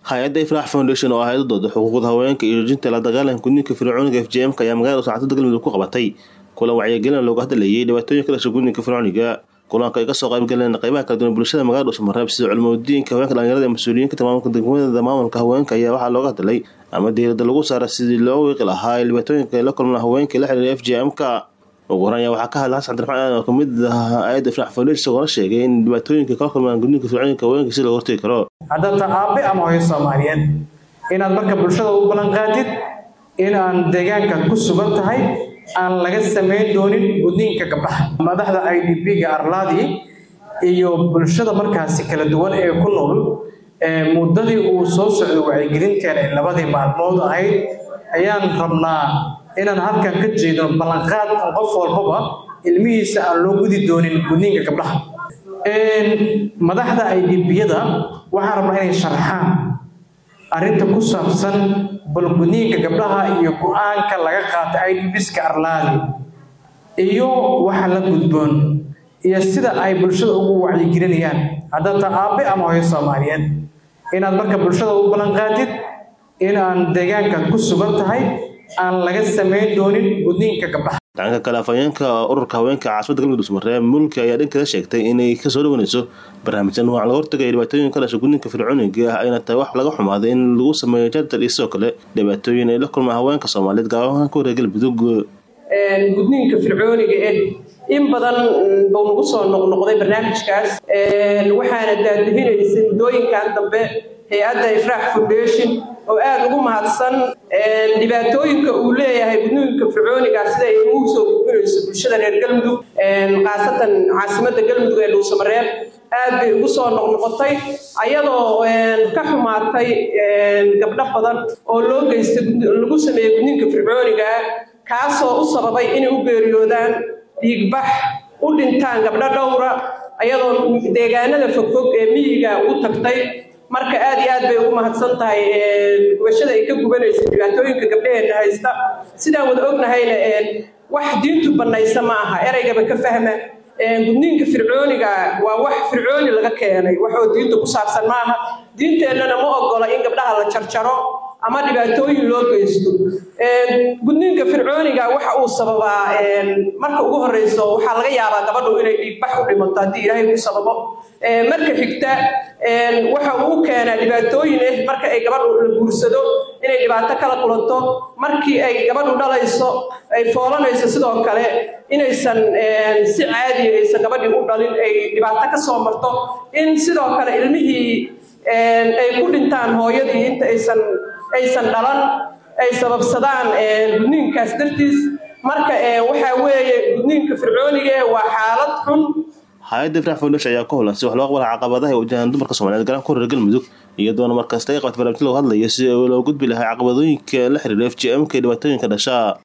hay-adda ifraax foundation oo ahayd dooda xuquuqda haweenka iyo joojinta la dagaalanka gudniinka fircooniga f j m-ka ayaa magaalada sacadada galmudug ku qabatay kulan wacyigelin looga hadlayay dhibaatooyin ka dhasha gudniinka fircooniga kulanka ay kasoo qaybgaleen qaybaha kala duwan bulshada magaalada dhuusamareeb sida culmadiinka haweenka dhalinyarada ee mas-uuliyiinka maamulka degmada maamulka haweenka ayaa waxaa looga hadlay ama diirada lagu saara sidii loo wiiqi lahaa dhibaatooyinka ay la kulmaan haweenka la xiriira f j m-ka ugu horan ayaa waxaa ka hadla xasan cabdiraxmaan oo kamid ah hay-adda ifraax foundation isagoo la sheegay in dhibaatooyinka kala kulmaan gudniinka fircooniga haweenka si looga hortegi karo haddata aabe ama hooyo soomaaliyeed inaad marka bulshada u ballan qaadid in aan deegaankaad ku sugan tahay aan laga samayn doonin gudniinka gabdhaha madaxda i d b-ga arlaadi iyo bulshada markaasi kala duwan ee ku nool muddadii uu soo socdo wacyigelinteena ee labadii maalmood ahayd ayaan rabnaa inaan halkan ka jeedno ballanqaad qof walbaba ilmihiisa aan loo gudi doonin gudniinka gabdhaha madaxda i d b-yada waxaan rabnaa inay sharxaan arrinta ku saabsan balgudniinka gabdhaha iyo go-aanka laga qaata i d biska arlaadi iyo waxa la gudboon iyo sida ay bulshada ugu wacyigelinayaan haddata aabe ama hooyo soomaaliyeed inaad marka bulshada u ballan qaadid in aan deegaankaad ku sugan tahay aan laga samayn doonin gudniinka gabdhaha dhanka kale afhayeenka ururka haweenka caasimada galmudug dhuusmareeb mulki ayaa dhankeeda sheegtay inay kasoo dhawanayso barnaamijkan nooc laga hortagaya dhibaatooyin ka dhasha gudniinka fircooniga ah ayna tahay wax laga xumaaday in lagu sameeyo jardar iyo sidoo kale dhibaatooyin ay la kulmaan haweenka soomaaliyeed gaabahaan ku wareer galmudug gudniinka fircooniga ee in badan buu nagu soo noqnoqday barnaamijkaas waxaana daadihinaysay muddooyinkan dambe hay-adda ifraax foundation oo aada ugu mahadsan dhibaatooyinka uu leeyahay gudniinka fircooniga sida ay ugu soo gudbinayso bulshada reer galmudug khaasatan caasimadda galmudug ee dhuusamareeb aad bay ugu soo noqnoqotay ayadoo ka xumaatay gabdho badan oo loo geystay lagu sameeyey gudniinka fircooniga kaasoo u sababay inay u geeriyoodaan dhiigbax u dhintaan gabdho dhowra ayadoo deegaanada fogfog ee miyiga u tagtay marka aad iyo aad bay ugu mahadsan tahay gubashada ay ka gubanaysa dhibaatooyinka gabdhaheenna haysta sidaan wada ognahayna wax diintu bannaysa ma aha ereygaba ka fahma gudniinka fircooniga waa wax fircooni laga keenay waxoo diinta ku saabsan ma aha diinteennana ma ogola in gabdhaha la jarjaro ama dhibaatooyin loo geysto gudniinka fircooniga waxa uu sababaa marka ugu horeyso waxaa laga yaabaa gabadhu inay dhiigbax u dhimato haddii ilaahay ku sababo marka xigta waxa uu keenaa dhibaatooyin ah marka ay gabadhu la guursado inay dhibaato kala kulanto markii ay gabadhu dhalayso ay foolanayso sidoo kale inaysan si caadiya aysan gabadhii u dhalin ay dhibaato ka soo marto in sidoo kale ilmihii ay ku dhintaan hooyadii inta aysan aysan dhalan ay sababsadaan gudniinkaas dartiis marka waxaa weeye gudniinka fircooniga waa xaalad xun hay-adda ifraax foundation ayaa ku holan si wax loo aqbala caqabadaha ay wajahaan dumarka soomaliyeed garan ku reer galmudug iyadoona markasta ay qabta barnaamijyo looga hadlayo si loo gudbi lahaa caqabadooyinka la xiriira f j m-ka ee dhibaatooyinka dhasha